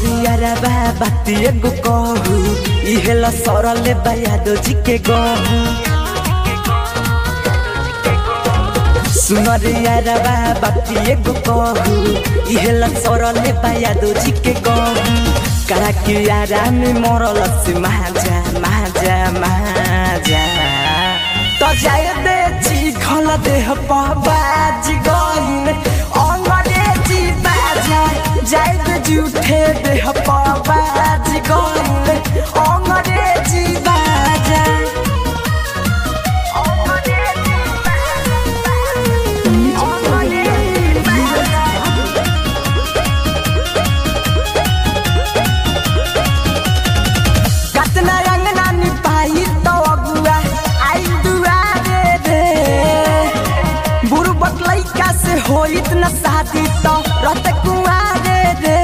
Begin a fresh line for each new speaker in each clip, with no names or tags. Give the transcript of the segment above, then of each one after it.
सुनरिया बा बाती एगो कहू इहेला सरले बयादो जी के गहू सुनरिया बा बाती एगो कहू इहेला सरले बयादो जी के गहू करा के आराम मरल से महाजा महाजा महाजा तो जाय दे जी खल देह बाज गइन अंग्रेजी बाजा जाय दे जूठे देह बाज गइन अंग्रेजी बाजा कतना अंगना निपाई तो अगुआ आई दुआरे रे बुढ़बक लइका से होइत न शादी तो रत कुआरे रे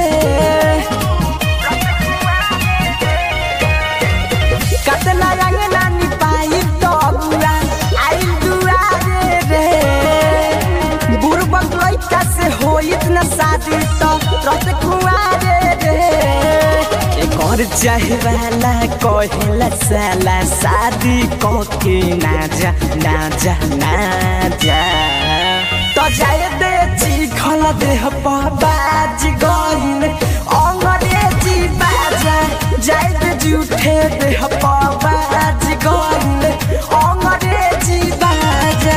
कतना अंगना निपाई तो अगुआ आई दुआरे रे बुढ़बक लइका से होइत न शादी तो रत कुआरे रे कर चाहे वाला कहेला साला शादी कके ना जा ना जा ना जा तो जाए दे चिखल देह बाज गइन अंग्रेजी बाजा जाए दे जूठे देह बाज गइन अंग्रेजी बाजा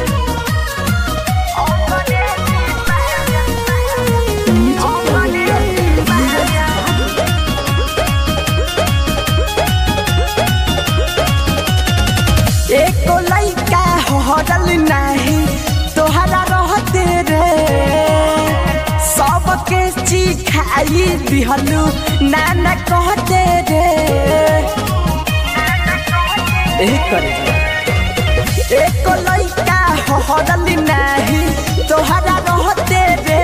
एको लइका हरल नाही तोहरा रहते रे सबके चिखाई दिहलु नाना कहते रे ए करे एको लइका हरल नाही तोहरा रहते रे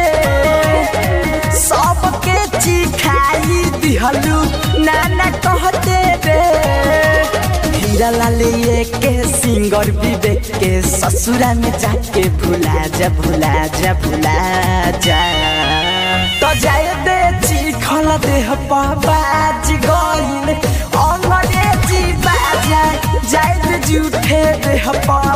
सबके चिखाई दिहलु नाना कहते रे हीरा लाले ये के सिंगर विवेक के ससुरा में जाके भुला जा भुला जा भुला जा तो जाए दे चिखल देह बाज गइन अंग्रेजी बाजा जाए दे जूठे देह